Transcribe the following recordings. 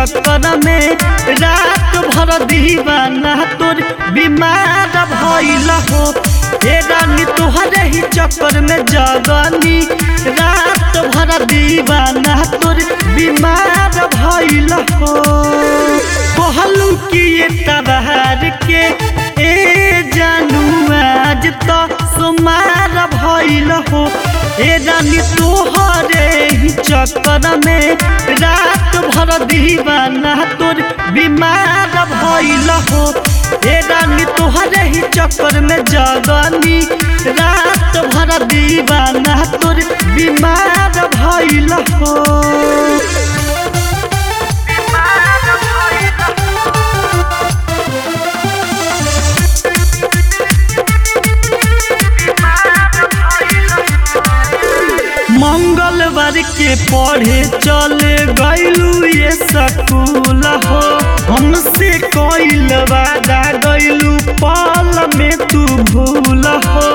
चक्कर में रात भर दीवाना तोर बीमार भइल हो हे रानी तोहरे ही चक्कर में जगनी रात भर दीवाना तोर बीमार भइल हो कहलू कि ये तबहार के ए जानू आज तो सुमार भइल हो ए रानी तोहरे ही चक्कर में रात भर दीवाना तोर बीमार भइल हो ए रानी तोहरे ही चक्कर में जगनी रात भर दीवाना तोर बीमार भइल हो मंगलवार के पढ़े चले गैलू ये स्कूल हो हमसे कोइल वादा गैलू पल में तू भूल हो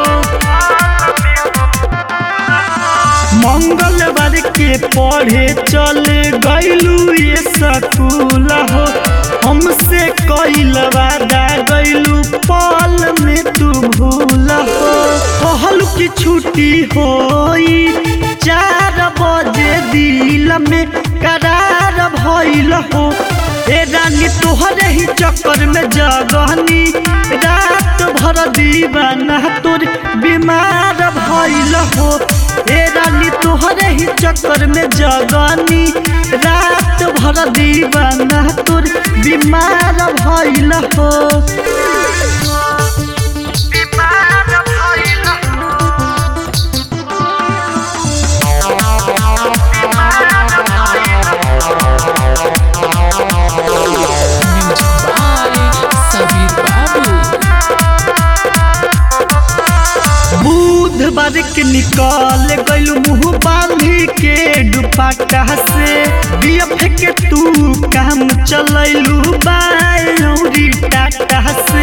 मंगलवार के पढ़े चले गैलू ये स्कूल हो हमसे कोइल वादा गैलू पल में तू भूल हो कहल की छुट्टी होई चार बजे दिल में करार भइल हो ए रानी तोहरे ही चक्कर में जगनी रात भर दीवाना तोर बीमार भइल हो ए रानी तोहरे ही चक्कर में जगनी रात भर दीवाना तोर बीमार भइल हो Music by Sabir Babu. बुधवार के निकल गइल मुंह बांधी के दुपट्टा से बियफ के तू काम चलैलू बायौरी टाटा से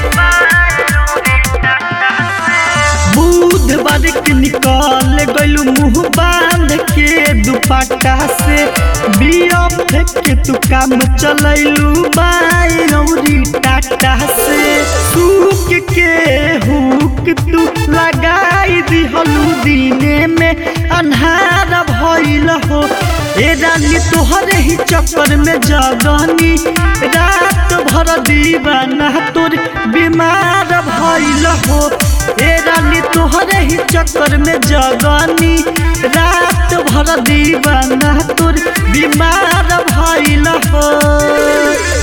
बुधवार के निकल गइल मुंह बांध के दुपट्टा से बियफ के तू काम चलैलू बायौरी टाटा से सूख के हुक तू लगाई दिहलू दिने में अन्हार भइल हो ए रानी तोहरे ही चक्कर में जगनी रात भर दीवाना तोर बीमार भइल हो ए रानी तोहरे ही चक्कर में जगनी रात भर दीवाना तोर बीमार भइल हो